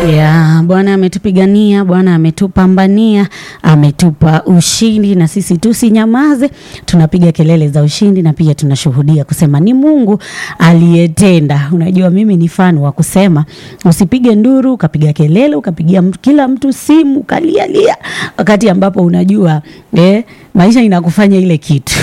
Ya, Bwana ametupigania, Bwana ametupambania, ametupa ushindi na sisi tusinyamaze, tunapiga kelele za ushindi na pia tunashuhudia kusema ni Mungu aliyetenda. Unajua mimi ni fan wa kusema usipige nduru, ukapiga kelele, ukapigia mtu, kila mtu simu, ukalialia wakati ambapo unajua eh, maisha inakufanya ile kitu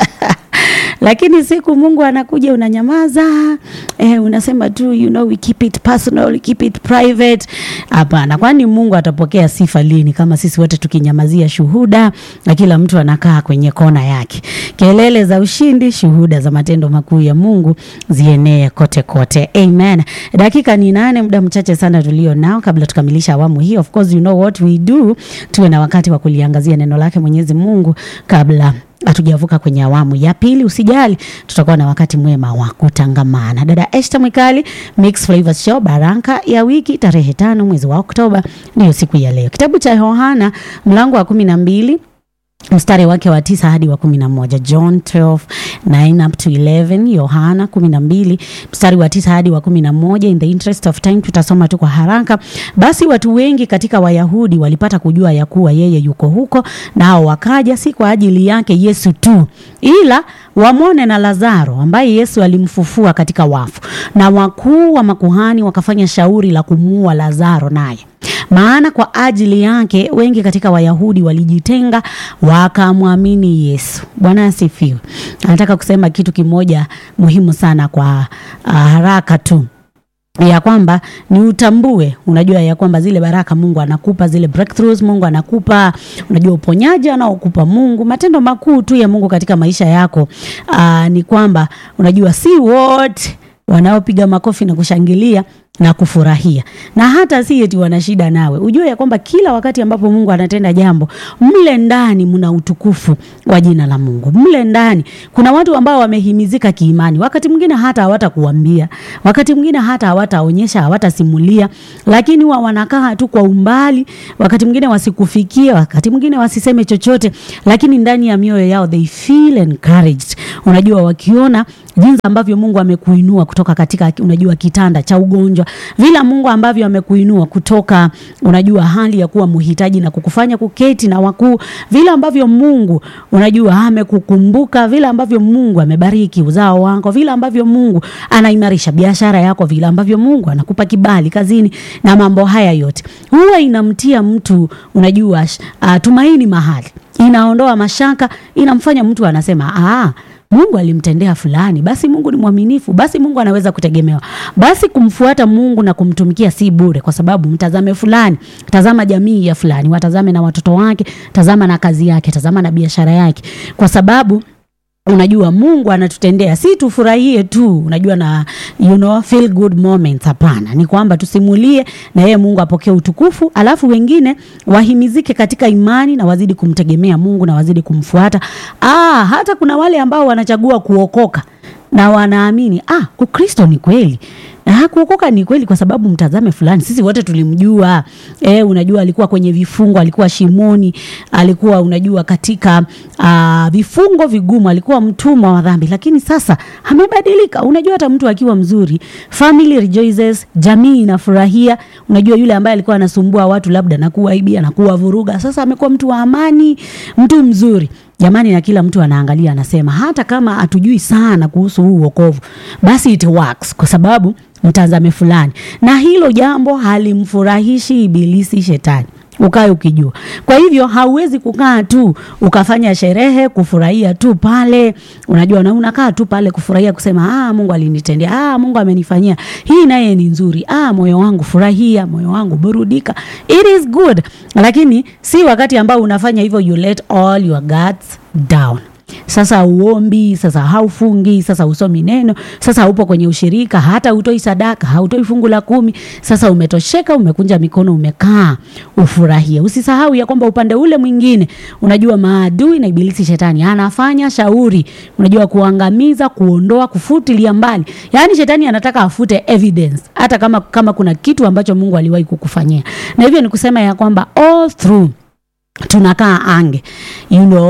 lakini siku Mungu anakuja unanyamaza, eh, unasema tu you know, we keep it personal, we keep it private. Hapana, kwani Mungu atapokea sifa lini kama sisi wote tukinyamazia shuhuda na kila mtu anakaa kwenye kona yake? Kelele za ushindi, shuhuda za matendo makuu ya Mungu zienee kote kote. Amen. Dakika ni nane, muda mchache sana tulio nao kabla tukamilisha awamu hii. Of course you know what we do, tuwe na wakati wa kuliangazia neno lake Mwenyezi Mungu kabla hatujavuka kwenye awamu ya pili. Usijali, tutakuwa na wakati mwema wa kutangamana. Dada Esther Mwikali, Mix Flavors Show, baraka ya wiki, tarehe tano mwezi wa Oktoba, ndiyo siku ya leo. Kitabu cha Yohana mlango wa kumi na mbili mstari wake wa tisa hadi wa kumi na moja John 12 9 up to 11 Yohana kumi na mbili mstari wa tisa hadi wa kumi na moja In the interest of time tutasoma tu kwa haraka. Basi watu wengi katika Wayahudi walipata kujua ya kuwa yeye yuko huko, nao wakaja, si kwa ajili yake Yesu tu, ila wamwone na Lazaro ambaye Yesu alimfufua katika wafu. Na wakuu wa makuhani wakafanya shauri la kumuua Lazaro naye maana kwa ajili yake wengi katika Wayahudi walijitenga wakamwamini Yesu. Bwana asifiwe. Anataka kusema kitu kimoja muhimu sana kwa uh, haraka tu ya kwamba ni utambue, unajua ya kwamba zile baraka Mungu anakupa, zile breakthroughs Mungu anakupa, unajua uponyaji anaokupa Mungu, matendo makuu tu ya Mungu katika maisha yako. Aa, ni kwamba unajua si wote wanaopiga makofi na kushangilia na kufurahia na hata si eti wana shida nawe. Ujue ya kwamba kila wakati ambapo Mungu anatenda jambo, mle ndani mna utukufu wa jina la Mungu. Mle ndani kuna watu ambao wamehimizika kiimani, wakati mwingine hata hawatakuambia, wakati mwingine hata hawataonyesha, hawatasimulia, lakini huwa wanakaa tu kwa umbali, wakati mwingine wasikufikie, wakati mwingine wasiseme chochote, lakini ndani ya mioyo yao they feel encouraged. Unajua wakiona jinsi ambavyo Mungu amekuinua kutoka katika unajua kitanda cha ugonjwa, vile Mungu ambavyo amekuinua kutoka unajua hali ya kuwa mhitaji na kukufanya kuketi na wakuu, vile ambavyo Mungu unajua amekukumbuka, vile ambavyo Mungu amebariki uzao wako, vile ambavyo Mungu anaimarisha biashara yako, vile ambavyo Mungu anakupa kibali kazini na mambo haya yote, huwa inamtia mtu unajua uh, tumaini mahali, inaondoa mashaka, inamfanya mtu anasema ah Mungu alimtendea fulani, basi Mungu ni mwaminifu, basi Mungu anaweza kutegemewa. Basi kumfuata Mungu na kumtumikia si bure, kwa sababu mtazame fulani, tazama jamii ya fulani, watazame na watoto wake, tazama na kazi yake, tazama na biashara yake, kwa sababu unajua Mungu anatutendea, si tufurahie tu, unajua na you know, feel good moments. Hapana, ni kwamba tusimulie na yeye Mungu apokee utukufu, alafu wengine wahimizike katika imani na wazidi kumtegemea Mungu na wazidi kumfuata. Ah, hata kuna wale ambao wanachagua kuokoka na wanaamini ah, Ukristo ni kweli na kuokoka ni kweli, kwa sababu mtazame fulani, sisi wote tulimjua. E, unajua alikuwa kwenye vifungo, alikuwa shimoni, alikuwa unajua katika uh, vifungo vigumu, alikuwa mtumwa wa dhambi, lakini sasa amebadilika. Unajua hata mtu akiwa mzuri, family rejoices, jamii inafurahia. Unajua yule ambaye alikuwa anasumbua watu labda na kuwaibia na kuwavuruga, sasa amekuwa mtu wa amani, mtu mzuri Jamani, na kila mtu anaangalia anasema, hata kama hatujui sana kuhusu huu wokovu, basi it works kwa sababu mtazame fulani, na hilo jambo halimfurahishi ibilisi shetani ukae ukijua. Kwa hivyo hauwezi kukaa tu ukafanya sherehe kufurahia tu pale, unajua, na unakaa tu pale kufurahia kusema ah, Mungu alinitendea, ah, Mungu amenifanyia hii, naye ni nzuri, ah, moyo wangu furahia, moyo wangu burudika, it is good. Lakini si wakati ambao unafanya hivyo, you let all your guards down. Sasa uombi, sasa haufungi, sasa usomi neno, sasa haupo kwenye ushirika, hata utoi sadaka, hautoi fungu la kumi. Sasa umetosheka, umekunja mikono, umekaa ufurahie. Usisahau ya kwamba upande ule mwingine, unajua maadui na ibilisi shetani anafanya shauri, unajua kuangamiza, kuondoa, kufutilia mbali. Yaani shetani anataka afute evidence, hata kama kama kuna kitu ambacho Mungu aliwahi kukufanyia, na hivyo ni kusema ya kwamba all through tunakaa ange you know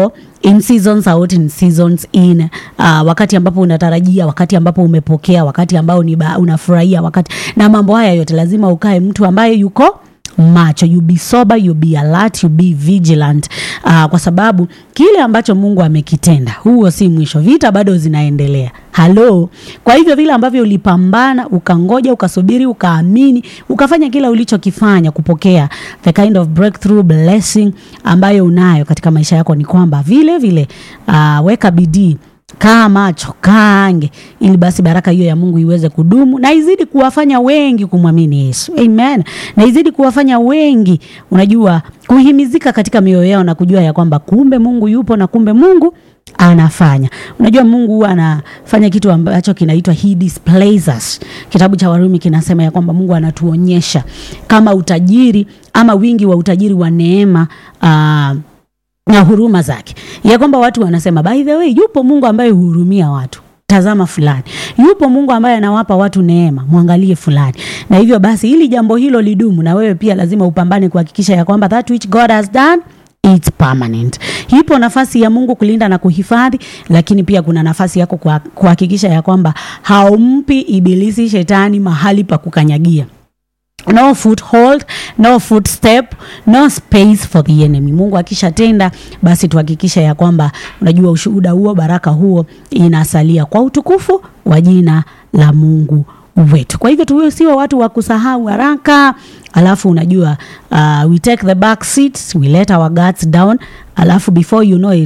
in seasons out in seasons in uh, wakati ambapo unatarajia wakati ambapo umepokea wakati ambao ni ba- unafurahia wakati na mambo haya yote lazima ukae mtu ambaye yuko macho you be sober you be alert you be vigilant uh, kwa sababu kile ambacho mungu amekitenda huo si mwisho vita bado zinaendelea halo kwa hivyo vile ambavyo ulipambana ukangoja ukasubiri ukaamini ukafanya kila ulichokifanya kupokea the kind of breakthrough blessing ambayo unayo katika maisha yako ni kwamba vile vile uh, weka bidii kaa macho kaange ili basi baraka hiyo ya mungu iweze kudumu na izidi kuwafanya wengi kumwamini yesu amen na izidi kuwafanya wengi unajua kuhimizika katika mioyo yao na kujua ya kwamba kumbe mungu yupo na kumbe mungu anafanya unajua mungu huwa anafanya kitu ambacho kinaitwa he displays us kitabu cha warumi kinasema ya kwamba mungu anatuonyesha kama utajiri ama wingi wa utajiri wa neema uh, na huruma zake ya kwamba watu wanasema by the way yupo mungu ambaye huhurumia watu tazama fulani yupo mungu ambaye anawapa watu neema mwangalie fulani na hivyo basi ili jambo hilo lidumu na wewe pia lazima upambane kuhakikisha ya kwamba that which god has done It's permanent. Ipo nafasi ya Mungu kulinda na kuhifadhi, lakini pia kuna nafasi yako kuha- kuhakikisha ya kwamba haumpi ibilisi shetani mahali pa kukanyagia no foothold no footstep no space for the enemy mungu akishatenda basi tuhakikisha ya kwamba unajua ushuhuda huo baraka huo inasalia kwa utukufu wa jina la mungu wetu kwa hivyo tuwe siwe watu wa kusahau haraka alafu unajua uh, we take the back seats we let our guards down alafu before you know it